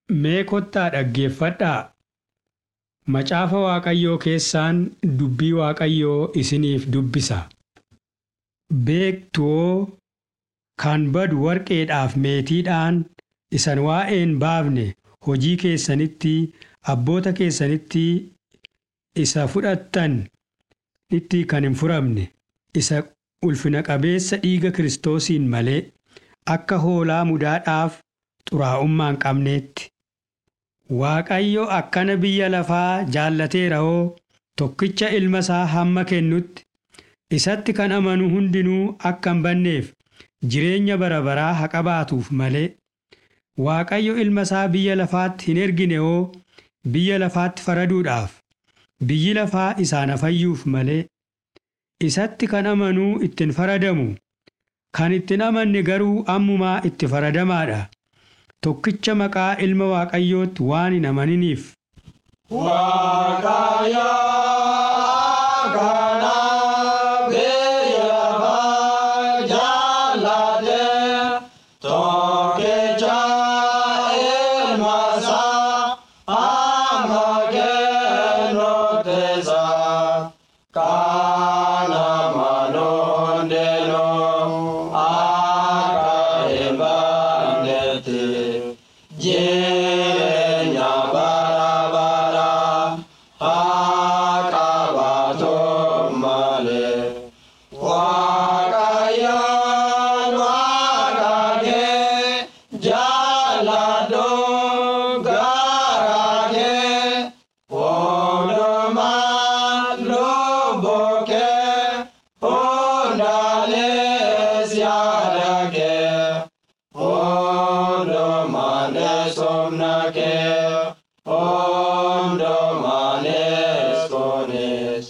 Mee kottaa dhaggeeffadhaa. Macaafa Waaqayyoo keessaan dubbii Waaqayyoo isiniif dubbisa. Beektuoo kan badu warqeedhaaf meetiidhaan isan waa'een baafne hojii keessanitti abboota keessanitti isa fudhattan itti kan hin furamne isa ulfina qabeessa dhiiga Kiristoosiin malee akka hoolaa mudaadhaaf xuraa'ummaa hin qabneetti. Waaqayyo akkana biyya lafaa jaallateera hoo tokkicha ilma isaa hamma kennutti isatti kan amanu hundinuu akka hin banneef jireenya bara baraa haa qabaatuuf malee Waaqayyo ilma isaa biyya lafaatti hin ergine hoo biyya lafaatti faraduudhaaf biyyi lafaa isaan fayyuuf malee isatti kan amanuu ittiin faradamu kan ittiin amanne garuu ammumaa itti faradamaadha. Tokkicha maqaa ilma Waaqayyootti waan hin amaniniif. Waaqayyo kana biyya lafaa jaallate tokkicha ilma isaa hamma kennutti isaa kan amanu hundinuu akka hin bannetti. Jireenya bara bara haa qabaatu malee. Waaqayyoon waaqa kee jaalladhu garaa kee hundumaa lubbuu kee hundaalees yaada kee. Hundumanes humna kee, hundumanes kunis,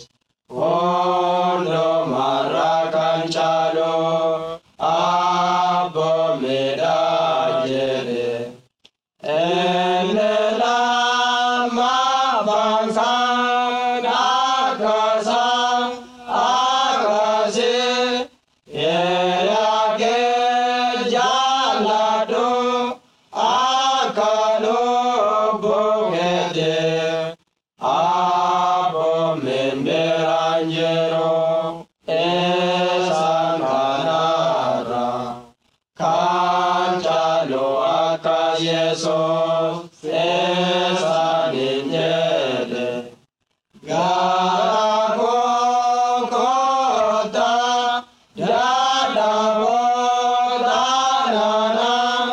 hundumarra kan caalu abboommidha jedhe. Inni lama baansaan akkasaan akkasii. Eeyyaakee jaalladhu akka lubbuu keetii abboommeen biraan jiru isaan kanarra kan caalu akka Yesuus isaaniin jedhe. Gara koo kottaa dadhaboota nana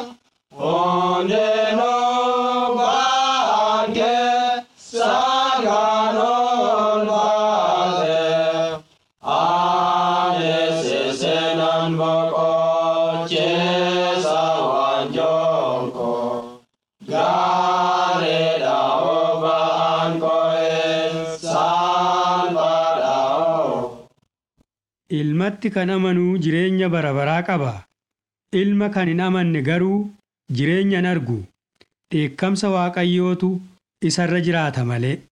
hundinuu ba'an keessa kan ulfaate. Anis isinan boqochiisa waanjoon koo. Gaariidha oba'an ko'een salphaadha. Ilmatti kan amanuu jireenya bara baraa qaba. Ilma kan hin amanne garuu jireenya hin argu. Dheekkamsa Waaqayyootu isarra jiraata malee.